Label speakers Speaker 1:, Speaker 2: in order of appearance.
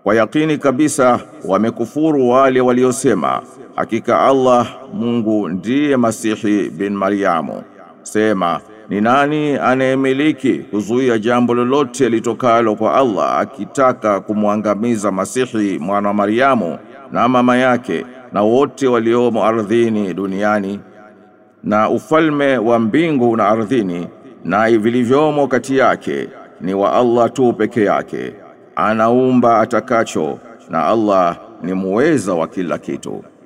Speaker 1: Kwa yakini kabisa wamekufuru wale waliosema hakika Allah Mungu ndiye Masihi bin Maryamu. Sema, ni nani anayemiliki kuzuia jambo lolote litokalo kwa Allah akitaka kumwangamiza Masihi mwana wa Maryamu na mama yake na wote waliomo ardhini duniani na ufalme wa mbingu na ardhini na vilivyomo kati yake ni wa Allah tu peke yake anaumba atakacho na Allah ni muweza wa kila kitu